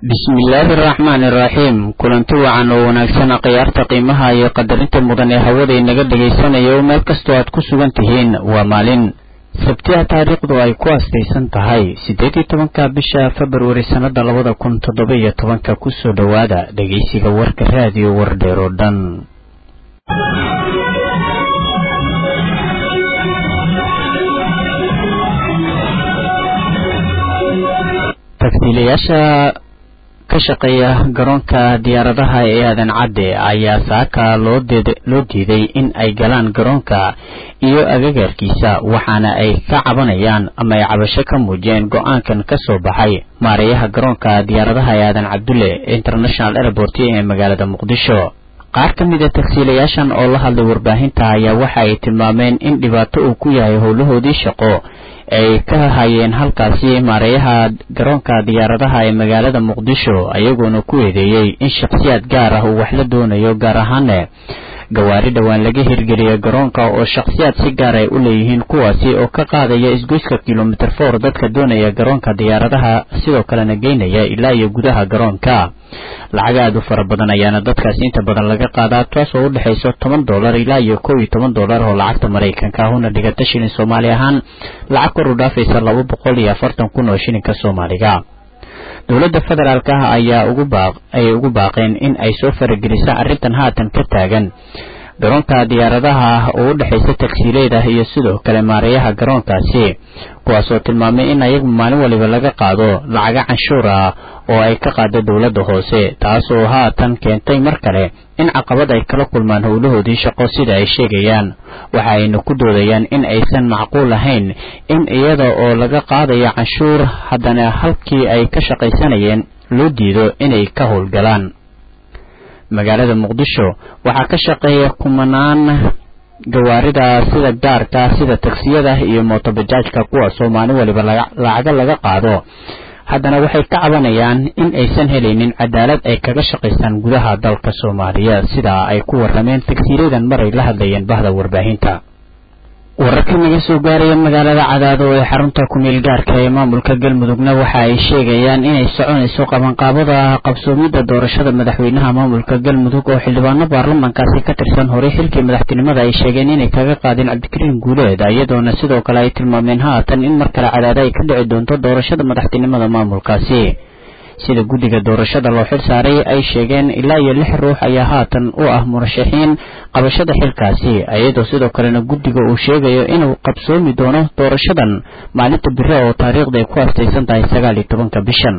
bismillaahi araxmaani iraxiim kulanti wacan oo wanaagsan khiyaarta qiimaha iyo qadarinta mudan ee hawada inaga dhegaysanaya oo meel kastoo aad ku sugan tihiin waa maalin sabtiha taariikhdu ay ku astaysan tahay siddeed iyo tobanka bisha februari sannada labada kun toddoba iyo tobanka kusoo dhowaada dhegaysiga warka raadiyo wardheer oo dhan tagsiilayaasha ka shaqeeya garoonka diyaaradaha ee aadan cadde ayaa saaka loo diiday in ay galaan garoonka iyo agagaarkiisa waxaana ay ka cabanayaan ama ay cabasho ka muujiyeen go-aankan ka soo baxay maareeyaha garoonka diyaaradaha ee aadan cabdulle international airport ee magaalada muqdisho qaar ka mid a tagsiilayaashan oo la hadlay warbaahinta ayaa waxa ay tilmaameen in dhibaato uu ku yahay howlahoodii shaqo ay ka hayeen halkaasi maareeyaha garoonka diyaaradaha ee magaalada muqdisho ayagoona ku eedeeyey in shakhsiyaad gaar ah uu wax la doonayo gaar ahaane gawaari dhowaan laga hirgeliya garoonka oo shakhsiyaad si gaar ay u leeyihiin kuwaasi oo ka qaadaya isgoyska kilomitr for dadka doonaya garoonka diyaaradaha sidoo kalena geynaya ilaa iyo gudaha garoonka lacag aad u fara badan ayaana dadkaasi inta badan laga qaadaa taas oo u dhexayso toban dollar ilaa iyo kow iyo toban dollar oo lacagta maraykanka ahuna dhigata shilin soomaali ahaan lacag kor u dhaafaysa laba boqol iyo afartan kun oo shilinka soomaaliga dowladda federaalk ah ayaa ugu baaq ayay ugu baaqeen in ay soo faragelisa arrintan haatan ka taagan garoonka diyaaradaha ah oo u dhexaysa tagsiileeda iyo sidoo kale maareeyaha garoonkaasi kuwaasoo tilmaamay in ayagu maalin waliba laga qaado lacaga canshuur ah oo ay ka qaado dowladda hoose taasoo haatan keentay mar kale in caqabad ay kala kulmaan howlahoodii shaqo sida ay sheegayaan waxa ayna ku doodayaan in aysan macquul ahayn in iyada oo laga qaadayo canshuur haddana halkii ay ka shaqaysanayeen loo diido inay ka howlgalaan magaalada muqdisho waxaa ka shaqeeya kumanaan gawaarida sida gaarka sida tagsiyada iyo mootobajaajka kuwaasoo maalin waliba lacago laga qaado haddana waxay ka cabanayaan in aysan helaynin cadaalad ay kaga shaqaystaan gudaha dalka soomaaliya sidaa ay ku warrameen tagsiiladan maray la hadlayeen bahda warbaahinta wararka naga soo gaaraya magaalada cadaado ee xarunta ku-meel gaarka ee maamulka galmudugna waxa ay sheegayaan inay soconayso qabanqaabada qabsoomidda doorashada madaxweynaha maamulka galmudug oo xildhibaano baarlamankaasi ka tirsan horey xilkii madaxtinimada ay sheegeen inay kaga qaadeen cabdikariin guuleed iyadoona sidoo kale ay tilmaameen haatan in mar kale cadaado ay ka dhici doonto doorashada madaxtinimada maamulkaasi sida guddiga doorashada loo xil saaray ay sheegeen ilaa iyo lix ruux ayaa haatan u ah murashaxiin qabashada xilkaasi iyadoo sidoo kalena guddiga uu sheegayo inuu qabsoomi doono doorashadan maalinta bire oo taariikhda ay ku astaysan tahay sagaal iyo tobanka bishan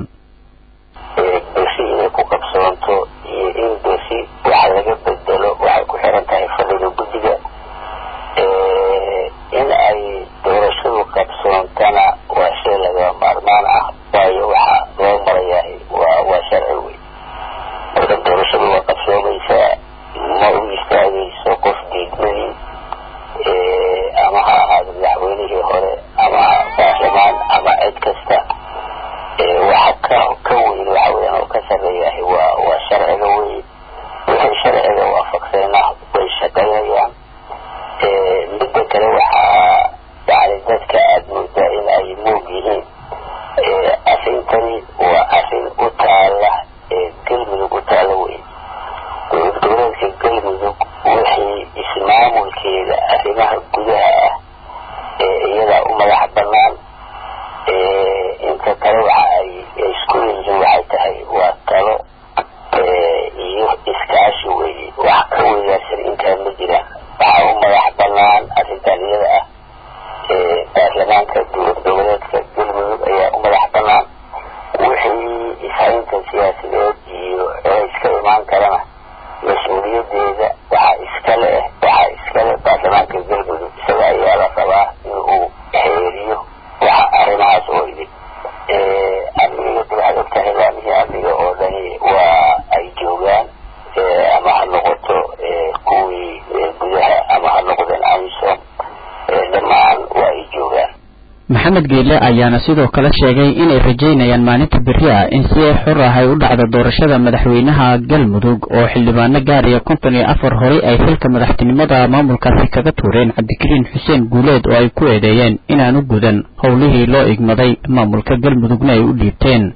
bersi inay ku qabsoonto iyo in bersi wax laga bedelo waxay ku xiran tahay fadhiga guddiga in ay doorashadu qabsoontana waa shay laga maarmaan ah waayo waxa loo marayahay waa waa sharci wey marka doorashadu waa qabsoomaysaa ma u istaagayso qof diidmadii ama ha ahaado madaxweynihii hore ama baarlamaan ama cid kasta waxa ka ka weyn waxa weyan oo ka sarreeyahay waa waa sharciga wey wixii sharciga waafaqsayna way shaqaynayaan midda kale waxaa yani dadka aada moodaa in ay moog yihiin arrintani waa arrin u taala galmudug u taala wey dowlad goboleedka galmudug wixii ismaamulkeeda arrimaha gudaha ah iyadaa u madax banaan inta kale waxa ay isku yihiin waxay tahay waa talo iyo iskaashi weye wax ka weydaarsan intaa ma jiraan waxaa u madax banaan arrintan iyada ah baarlamaanka dowlad goboleedka galmudug ayaa u madax banaan wixii ishaynta siyaasadeed iyo celays ka imaan karana mas-uuliyadeeda waxaa iskale ah waxaa iskale baarlamaanka galmudug isaga ayaa la rabaa in uu xeeriyo waxa arrimahaas oo idin amniga waxaad ogtahay laamihii amniga oo dhani waa ay joogaan ama ha noqoto kuwii gudaha ama ha noqdeen amisom dhammaan waa ay joogaan maxamed geele ayaana sidoo kale sheegay inay rajaynayaan maalinta beri ah in si xor ah ay u dhacdo doorashada madaxweynaha galmudug oo xildhibaano gaaraya konton iyo afar horey ay xilka madaxtinimada maamulkaasi kaga tuureen cabdikariin xuseen guuleed oo ay ku eedeeyeen inaanu gudan howlihii loo igmaday maamulka galmudugna ay u dhiibteen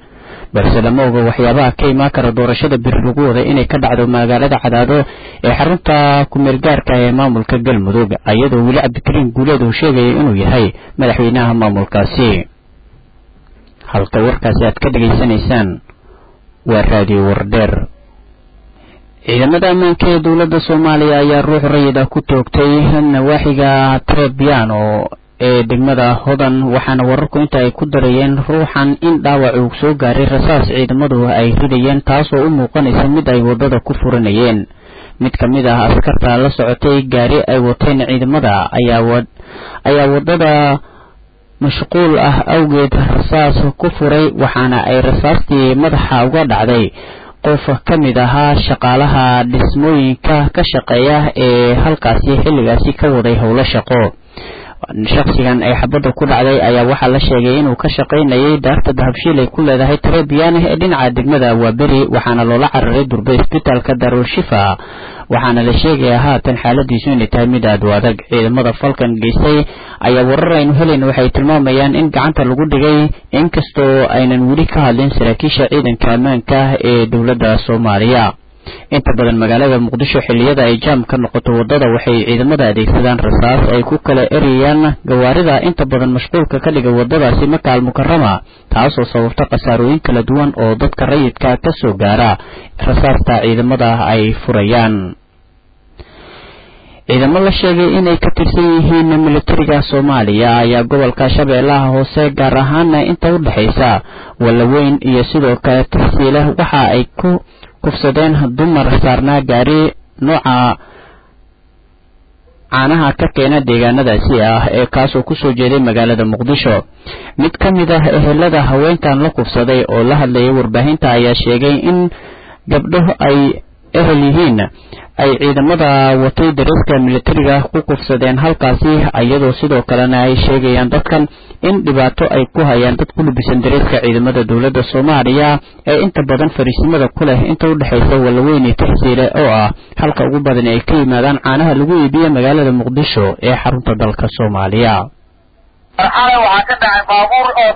balse lama oga waxyaabaha ka imaan kara doorashada biri lagu waday inay ka dhacdo magaalada cadaado ee xarunta ku-meelgaarka ee maamulka galmudug iyadoo weli cabdikariim guuleed uu sheegaya inuu yahay madaxweynaha maamulkaasi halka warkaasi aad ka dhegaysanaysaan waa raadiyo wardheer ciidamada ammaanka ee dowladda soomaaliya ayaa ruux rayid ah ku toogtay nawaaxiga trebiano ee degmada hodan waxaana wararku inta ay ku darayeen ruuxan in dhaawac uu soo gaaray rasaas ciidamadu ay ridayeen taasoo u muuqanaysa mid ay waddada ku furanayeen mid ka mid ah askarta la socotay gaari ay wateen ciidamada ayaa waddada mashquul ah awgeed rasaas ku furay waxaana ay rasaastii madaxa uga dhacday qof ka mid ahaa shaqaalaha dhismooyinka ka shaqeeya ee halkaasi xilligaasi ka waday howlo shaqo shaksigan ay xabadda ku dhacday ayaa waxaa la sheegay inuu ka shaqaynayay daarta dahabshiil ay ku leedahay trebiane ee dhinaca degmada waaberi waxaana loola cararay durbe isbitaalka darul shifa waxaana la sheegayaa haatan xaaladiisu inay tahay mid aad u adag ciidamada falkan geystay ayaa warar aynu helayn waxay tilmaamayaan in gacanta lagu dhigay inkastoo aynan weli ka hadlin saraakiisha ciidanka ammaanka ee dowladda soomaaliya inta badan magaalada muqdisho xilliyada ay jaam ka noqoto waddada waxay ciidamada adeegsadaan rasaas ay ku kala erayaan gawaarida inta badan mashquulka ka dhiga waddadaasi maka almukarama taasoo sababta khasaarooyin kala duwan oo dadka rayidka ka soo gaara rasaasta ciidamada ay furayaan ciidamo la sheegay inay ka tirsan yihiin militariga soomaaliya ayaa gobolka shabeellaha hoose gaar ahaana inta u dhexaysa wallaweyn iyo sidoo kale tasiile waxa ay ku kufsadeen dumar saarnaa gaari nooca caanaha ka keena deegaanadaasi ah ee kaasoo kusoo jeeday magaalada muqdisho mid ka mid ah ehelada haweenkan la kufsaday oo la hadlayay warbaahinta ayaa sheegay in gabdho ay ehel yihiin ay ciidamada watay dareeska militariga ku kufsadeen halkaasi iyadoo sidoo kalena ay sheegayaan dadkan in dhibaato ay ku hayaan dad ku lubisan dareeska ciidamada dowladda soomaaliya ee inta badan fariisimada ku leh inta u dhexaysa wallaweyne taxsiile oo ah halka ugu badan ay ka yimaadaan caanaha lagu iibiye magaalada muqdisho ee xarunta dalka soomaaliya waxaa ka dhacay baabuur oo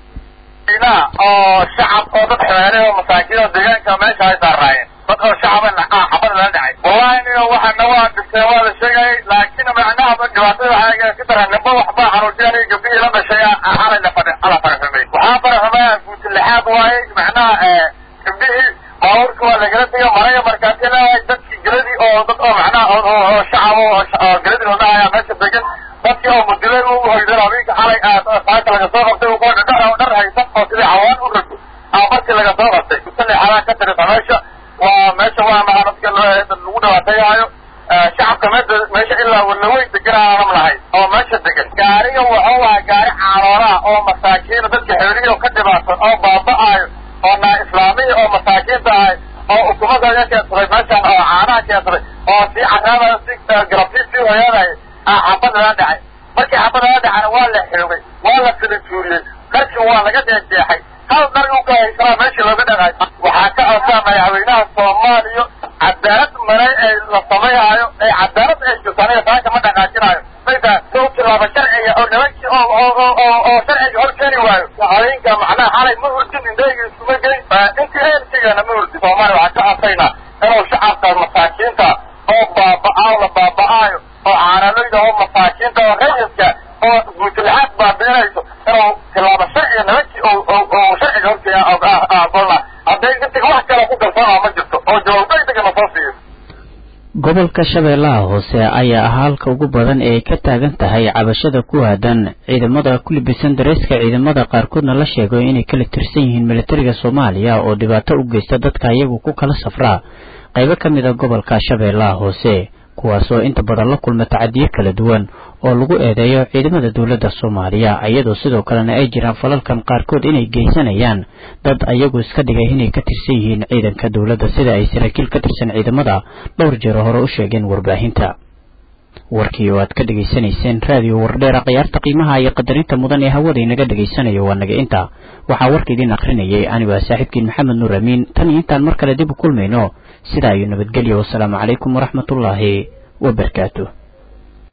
oo shacab oo dad xeere oo masaakiin oo deegaanka meesha ay saaraayeen dad oo shacaba xabad lala dhacay wallahi nio waxana waa dhigtee waa la sheegayay laakiin macnaha dhibaatada waxaa ka daran nimba waxbaa xanuujinaya gabdhihii la dhashay xalay la fadhi ala faraxumay waxaa faraxumaya guuti lixaad waaye macnaha gabdhihii baabuurka waa lagala tegay maraya markaasi leeyahay dadkii geladii oo dad oo macnaha oo shacab oo geladii la dhahaya meesha degan dadkii oo mudilay u hoydan habeenka xalay saaka laga soo qabtay u qoodha dhar dhar haysan oo sidii cawaan u rago ama markii laga soo qabtay salixadaa ka tirisa meesha waa meesha waa maha dadka lagu dhibaateeyaayo shacabka meesha meesha ilaa walaweyn degan aanam lahayn oo meesha degan gaariga wuxuu ahaa gaari caalooraa oo masaakiina dadka xeeriyo ka dhibaatan oo baaba'aayo oo naa islaamiya oo masaakiinta ahay oo ukumada keensaday meeshaan oo caanaha keensaday oo sii caraada si galabtii sii hoyaanaya xabad lala dhacay markii xabad lala dhacana waa la xoogay waa la filintuuriyey dharkii waa laga jeexjeexay hal dhar u ka haysanaa meeshii looga dhaqay waxaa ka codsaa madaxweynaha soomaaliya cadaalad maray ee la samayaayo ee cadaalad ay jirtaan saaka ma dhaqaajinayo mayta soo tilaaba sharciga oo nimankii oo oo oo oo sharciga hor keeni waayo haweenka macnaha xalay ma hurdin indhayga iskuma geyn intii eertigana ma hurdin soomaaliya waxaan ka codsayna inuu shacabka masaakiinta oo baaba'aayo la baaba'aayo oo caanalayda oo masaakiinta oo rayidka oo guutulaxaad baabiinayso inuu tilaabo sharciga nimankii oo sharciga horkeeya aqoona hadday intiga wax kale ku kalsoonaa ma jirto oo jawaab degdegana soo siiyo gobolka shabeellaha hoose ayaa ah halka ugu badan ee ay ka taagan tahay cabashada ku aadan ciidamada ku libisan dareeska ciidamada qaarkoodna la sheego inay kala tirsan yihiin militariga soomaaliya oo dhibaato u geysta dadka iyagu ku kala safraa qaybo ka mid a gobolka shabeellaha hoose kuwaasoo inta badan la kulma tacadiyo kala duwan oo lagu eedeeyo ciidamada dowladda soomaaliya iyadoo sidoo kalena ay jiraan falalkan qaarkood inay geysanayaan dad ayagu iska dhigay inay ka tirsan yihiin ciidanka dowladda sida ay saraakiil ka tirsan ciidamada dhowr jeero hore u sheegeen warbaahinta warkii oo aad ka dhegaysanayseen raadiyo wardheera khiyaarta qiimaha iyo qadarinta mudan ee hawada inaga dhegaysanayo waa naga inta waxaa warka idiin akrinayay anigu ah saaxiibkiin maxamed nuur amiin tan iyo intaan mar kale dib u kulmayno sidaa iyo nabadgelyo wasalaamu calaykum waraxmatullaahi wabarakaatu